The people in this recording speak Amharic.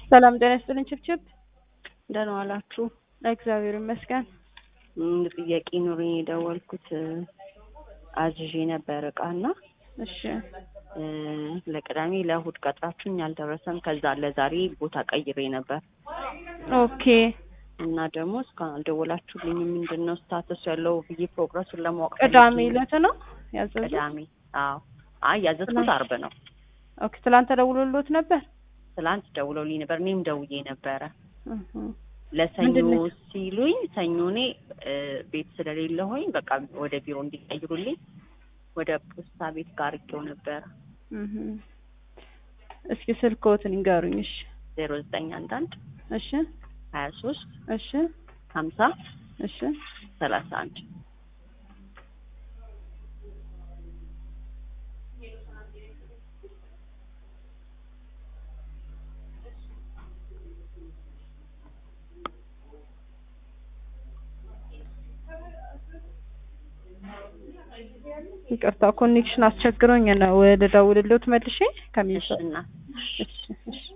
ሰላም ጤና ይስጥልኝ ችብችብ። ደህና ዋላችሁ? እግዚአብሔር ይመስገን። ም፣ ጥያቄ ኑሮኝ የደወልኩት አዝዤ ነበር እቃና እሺ እ፣ ለቅዳሜ ለእሑድ ቀጥራችሁኝ አልደረሰም። ከዛ ለዛሬ ቦታ ቀይሬ ነበር ኦኬ እና ደግሞ እስካሁን አልደወላችሁልኝም። ምንድን ነው ስታተሱ ያለው ብዬ ፕሮግረሱን ለማወቅ ቅዳሜ ፈልጌ ነው። ዕለት ነው ያዘዙት? ቅዳሜ አዎ። አይ ያዘዝኩት አርብ ነው። ኦኬ ትላንት ተደውሎልዎት ነበር? ትላንት ደውለውልኝ ነበር። እኔም ደውዬ ነበረ እህ ለሰኞ ምንድን ነው? ሲሉኝ ሰኞ እኔ እ፣ ቤት ስለሌለሁኝ በቃ ወደ ቢሮ እንዲቀይሩልኝ ወደ ፖስታ ቤት ጋር አድርጌው ነበረ። እህ እስኪ ስልክዎትን ይንገሩኝ። እሺ ዜሮ ዘጠኝ አንድ አንድ እሺ ሀያ ሶስት እሺ ሀምሳ እሺ ሰላሳ አንድ ይቅርታ ኮኔክሽን አስቸግሮኝ ነው ልደውልልዎት መልሼ ከሚሰ እና እሺ እሺ